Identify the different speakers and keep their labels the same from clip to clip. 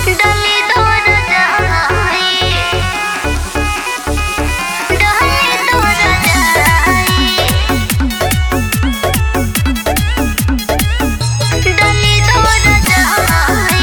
Speaker 1: डली दूर जाई डली दूर जाई डली दूर जाई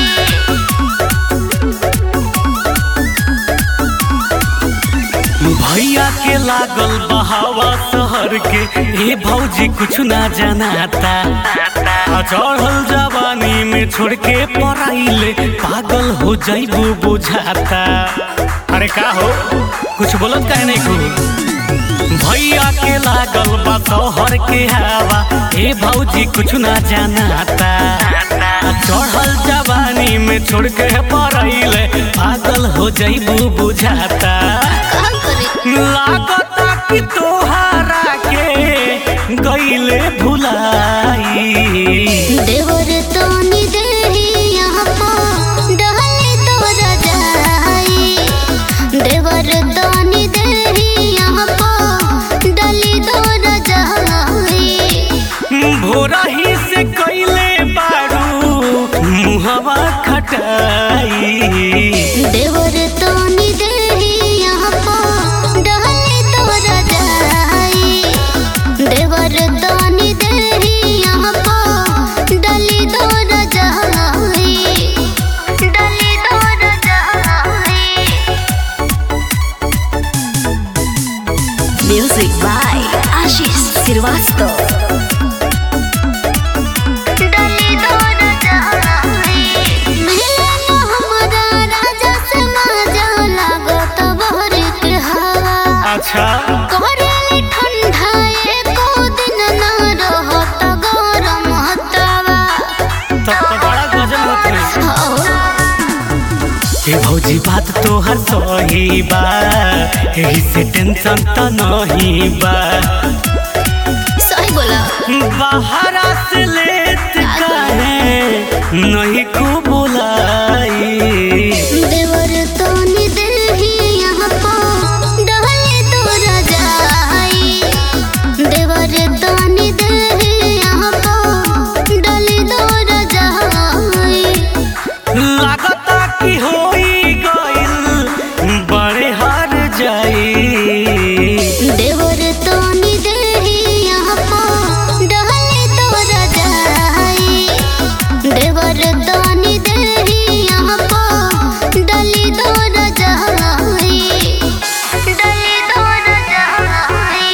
Speaker 2: भैया के लागल बहावा शहर के ए भौजी कुछ ना जनाता आ चढ़ल जवानी में छोड़ के पढ़ाइले पागल हो जाइबू बुझाता अरे का हो कुछ बोलत काहे नहीं को भैया के लागल बा शहर के हवा ए भौजी कुछ ना जनाता आ चढ़ल जवानी में छोड़ के पढ़ाइले पागल हो जाइबू बुझाता
Speaker 1: का करे
Speaker 2: लागता कि तोहरा के गईले भुलाई
Speaker 1: देवर तोनी देही यहाँ पो डहली तोर जाई देवर तोनी देही यहाँ पो डली तोर जाई
Speaker 2: भोरा ही से कईले बारू मुहवा खटाई
Speaker 1: देवर तोनी देही यहाँ पो डहली तोर जाई देवर तोनी देही यहाँ पो डली तोर जाई डली तोर जाई
Speaker 3: Music by Ashish Srivastava.
Speaker 1: डली दूर जाई मिले न हमरा राजा से माजा लागत बहर के हवा
Speaker 2: अच्छा
Speaker 1: करेली ठंडा एको दिन न रहत गरम हतवा
Speaker 2: तब तो बड़ा गजब होते
Speaker 1: हो
Speaker 2: हे भौजी बात तोहर सही बा एही से टेंशन त नहीं बा
Speaker 1: सही बोला
Speaker 2: बाहरा से लेत काहे नहीं को बुलाई
Speaker 1: देवर तोनी देही यहाँ पो डहली दूर जाई देवर तोनी देही यहाँ पो डली दूर जाई
Speaker 2: लागता कि होई गइल बड़े हार जाई
Speaker 1: देवर तोनी देही यहाँ पो डहली दूर जाई देवर तोनी देही यहाँ पो डली दूर जाई डली दूर जाई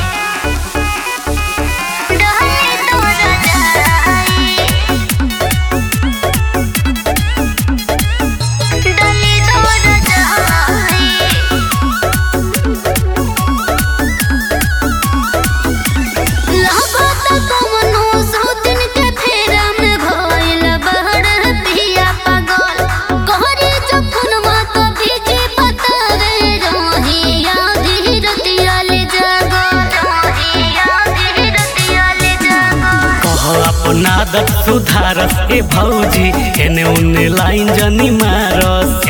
Speaker 1: डहली दूर जाई डली दूर जाई लागत कवनो सौतिन के फेरा में भइल बहर पिया पागल कहरे जखन मात भीजे बतावे रहिया धीरतिया ले जागल रहिया धीरतिया ले जागल
Speaker 2: कह अपना आदत सुधारस ए भौजी एने उने लाइन जनी मारस